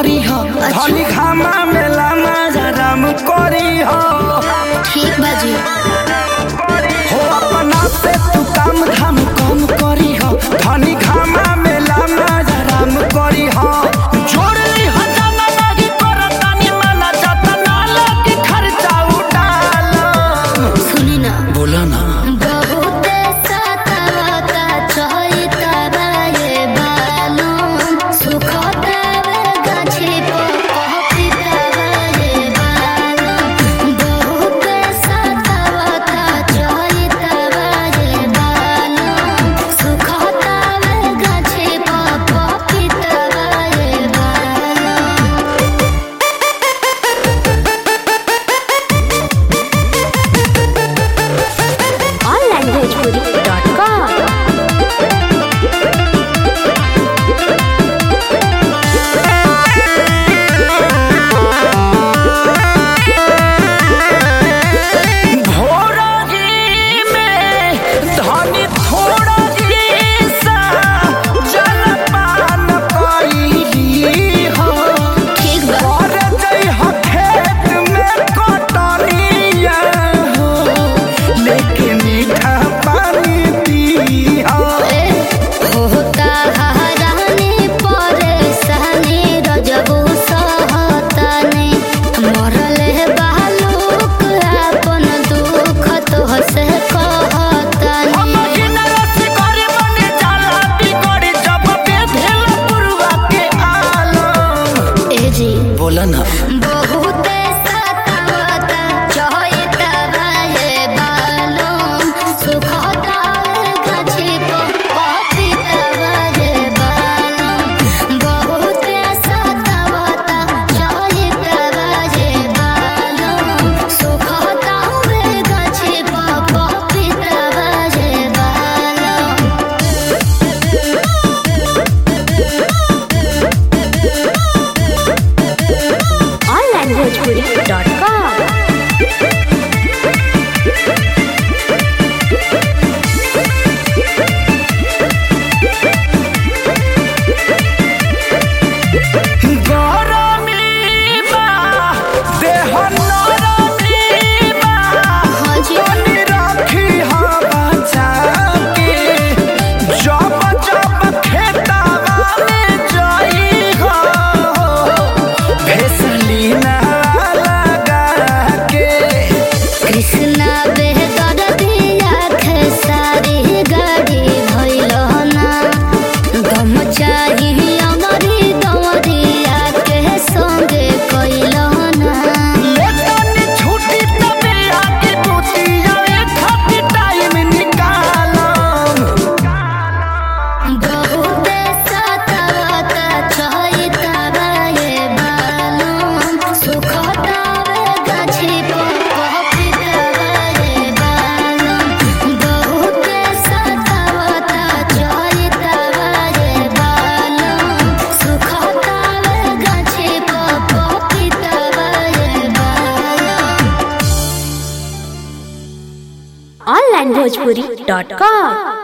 करी हो धनी खामा मेला माजा राम करी हो ठीक बाजी हो अपना से तू काम धाम कम करी हो धनी खामा मेला माजा राम करी हो जोड़ ली हो जाना लागी करतानी माना जाता ना लागी खर्चा उठालो सुनी ना बोला ना बहुत सतावता चहिता ये बालू सुखता गाछी पपिता ये बालू बहुत सतावता चहिता ये बालू सुखता गाछी पपिता ये बालू onlanguagepuri.com भोरही में धनी थोड़ही सा जलपान कइली हो ठीक बा और जई हो खेत में कटनिया हो लेके मीठा पानी पी हो होता हरानी परेशानी रजबू सहतानी मरले बालूक अपन दुख तो से कहतानी महीन रस करे बने जाला बिगड़ी जब बेधेल पुरवा के आलम ए जी बोला ना बहुत सतावता चहिता ये बालूम सुखता गाछी पपिता ये बालूम बहुत सतावता चहिता ये बालूम सुखता गाछी पपिता ये बालूम onlanguagepuri.com गरमी बा देह नरमी बा हाँ जी तनी राखी हा बचा के जब जब खेतावा में जाई हो भेसलीना लगा के कृष्णा बेहतर दिया खेसारी गाड़ी भइल ना गम चाहिए अमरी दमरिया के संगे कइल ना ले तनी छुट्टी तबे आके बुतिया खातिर टाइम निकालम बहुत सतावता चहिता ये बालूम सुखता गाछी पपिता ये बालूम बहुत सतावता चहिता ये बालूम सुखता गाछी पपिता ये बालूम onlanguagepuri.com